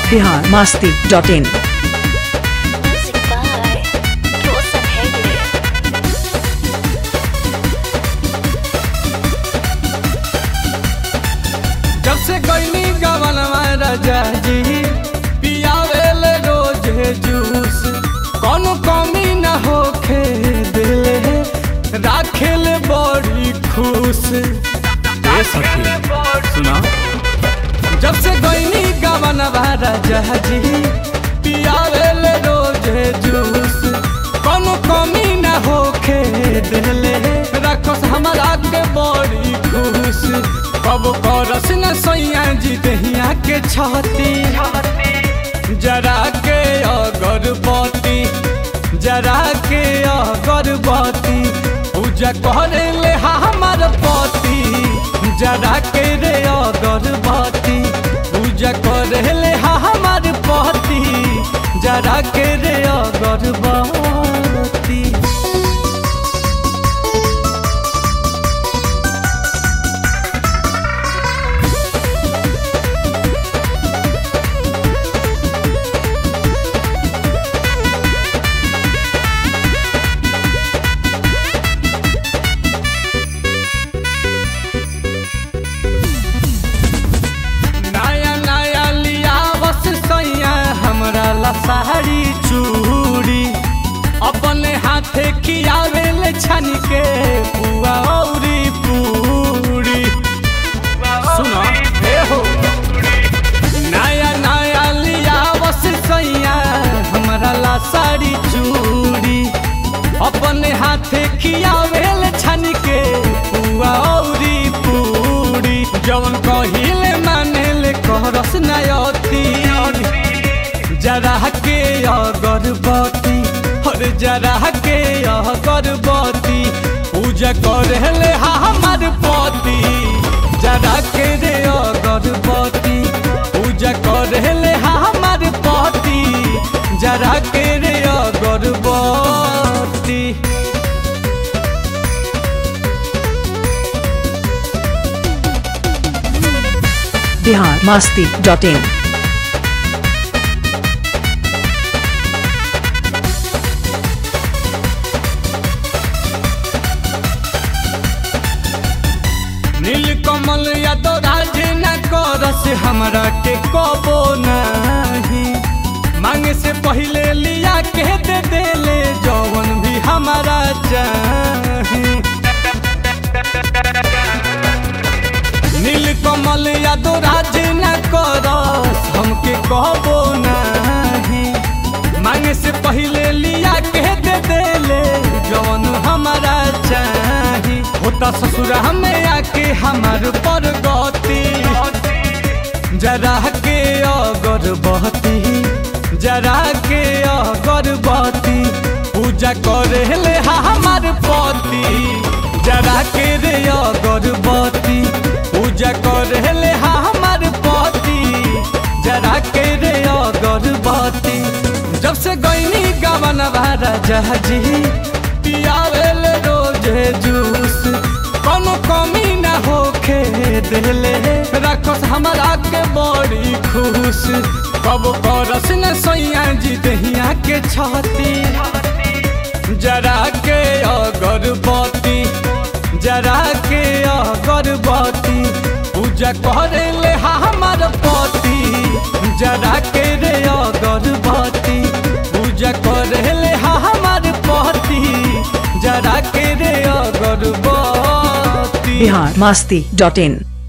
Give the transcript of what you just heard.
Bihar Masti dot in Music by Rosa Hegde. जब से गईनी गवनवा राजा जी पियावेल रोजे जूस कोनो कमी न होखे दिले राखेल बड़ी खुश ए सखी सुना जब से गईनी गवनवा राजा जी पियावेल रोजे जूस कोनो कमी न होखे दिले रखोस हमरा के बड़ी खुश कब करस न सैया जी दहिया के छाती जरा के अगरबत्ती जरा के अगरबत्ती पूजा करे ले हमार पति जरा के रे अगरबत्ती पूजा करे ले हमार पति जरा के रे अगरबत्ती नया नया लिया बस सैया हमरा ला साड़ी चूड़ी अपने हाथे खियावे ले छन के पुआ औरी पूरी सुनो हे हो नया नया लिया बस सैया हमरा ला साड़ी चूड़ी अपने हाथे खियावे ले छन के पुआ औरी पूरी जवन कहिले माने ले कहरस नयती जरा के अगरबत्ती और जरा के अगरबत्ती पूजा करे ले हमार पति जरा के रे अगरबत्ती पूजा करे ले हमार पति जरा के रे अगरबत्ती बिहार मास्ती डॉट इन नीलकमल यादव राज न करस हमरा के कबो नहीं मांगे से पहले लिया के दे देले जौवन भी हमारा चाही नीलकमल यादव राज न करस हमके कहबो नहीं मांगे से पहले लिया के दे देले जौन हमारा चाही होता ससुर हमें आके हमार पर गति जरा के अगरबत्ती जरा के अगरबत्ती पूजा करे ले हमार पति जरा के रे अगरबत्ती पूजा करे ले हमार पति जरा के रे अगरबत्ती जब से गईनी गवन राजा जी पियावेल रोजे जूस कोनो कमी न होखे दिले रखोस हमरा के बड़ी खुश कब करस न सैया जी दहिया के छाती जरा के अगरबत्ती जरा के अगरबत्ती पूजा करे ले हमार पति जरा के रे अगरबत्ती पूजा करे ले हमार पति जरा के रे अगरबत्ती बिहार मास्ती डॉट इन